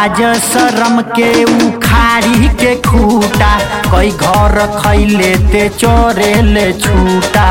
लाज शरम के उखाड़ी के खूटा कई घर खैले ते चोरेले छूटा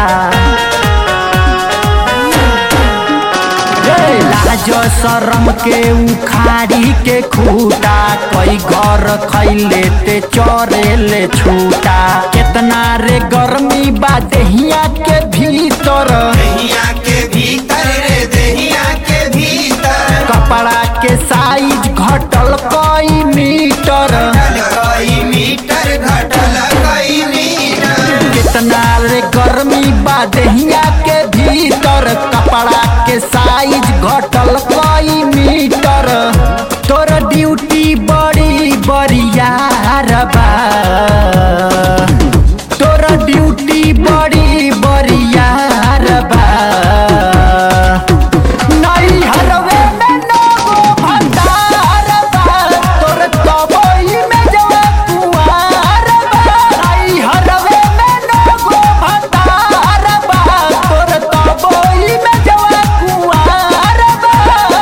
रे लाज शरम के उखाड़ी के खूटा कई घर खैले ते चोरेले छूटा केतना रे गर्मी बा देहिया के भीतर दहिया के भीतर रे दहिया के भीतर कपड़ा के साइज घटल कई मीटर घटल कई मीटर घटल कई मीटर कितना रे गर्मी बा देहिया के भीतर कपड़ा के साइज घटल कई मीटर तोर ड्यूटी बड़ी बरियार बा तोर ड्यूटी बड़ी बरियार बा नहीं हरवे में नगो भंडार बा तोर तबई में जवा कुआर बा नहीं हरवे में नगो भंडार बा तोर तबई में जवा कुआर बा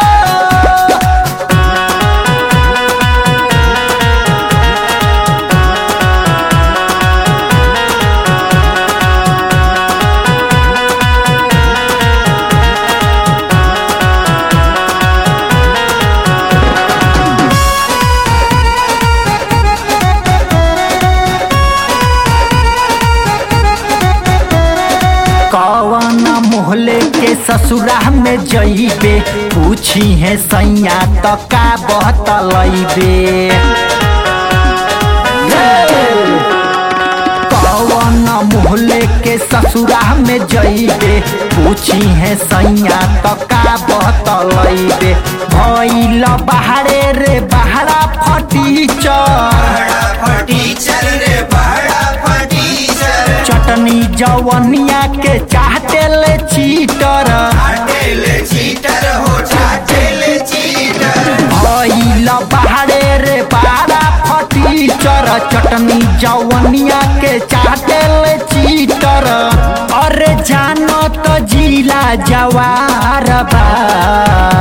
कवन मोहले के ससुरा में जइबे पूछी है सैया त का बतलैबे कवन मोहले के ससुरा में जइबे पूछी है सैया त का बतलैबे भइल बाहरे रे बहरा फटीचर बड़ा फटीचर रे बड़ा फटीचर चटनी जवनिया के चाहते ले चीटर चाटेल चीटर हो चाटेल चीटर भइल बाहरे रे बारा फटीचर चटनी जवनिया के चाहते ले चीटर अरे जानो तो जिला जवार बा